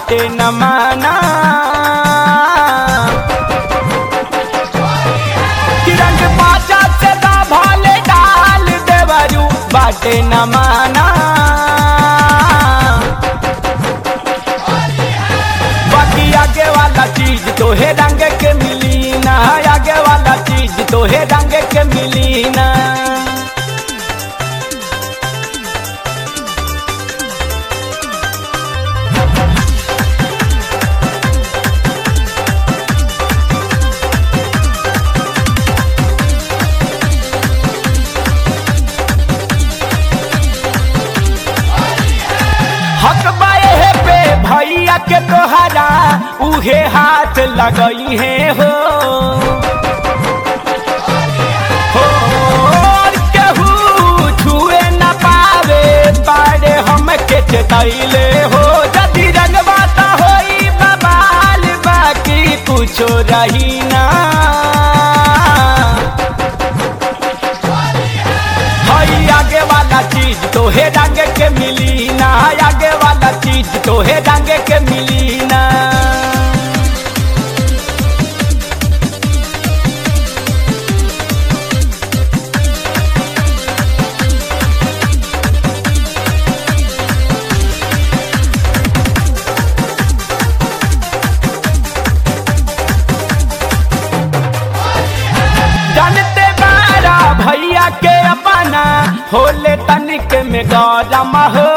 बाटे न माना किरण पाचा से दा भाले डाल देवरू बाटे न माना बाकी आगे वाला चीज तो है रंग के मिली ना आगे वाला चीज तो है रंग के मिली ना हक बाए पे भैया के तोहरा उहे हाथ लगई है हो हो, और केहू छुए न पावे बारे हम के चेतैले हो जदि रंगवा त होई बबाल बाकी कुछो रही ना हई आगे वाला चीज तो है रंग के मिली ना आगे वाला चीज तो है रंग के मिली ना जानते बारा भैया के अपना होले तनिक में गौरम हो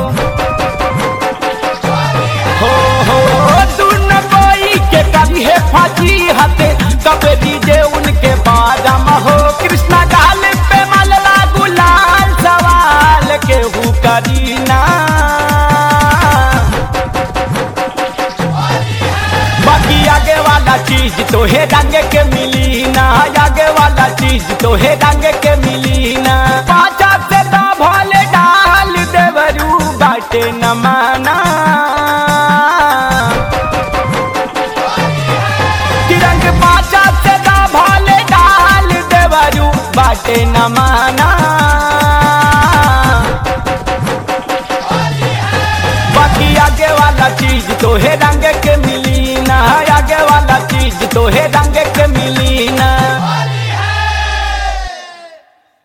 हो हो दुन कोई के कभी है फाजी हते कब दीजे उनके बादम हो कृष्णा गाल पे मलला गुलाल सवाल के हु करीना बाकी आगे वाला चीज तो है रंग के मिली ना आगे वाला चीज तो है रंग के मिली ना पाचा से तो भोले डाल देवरू बाटे न माना तिरंग पाचा से तो भोले डाल देवरू बाटे न माना बाकी आगे वाला चीज तो है रंग के मिली ना आगे वाला चीज तो है रंग के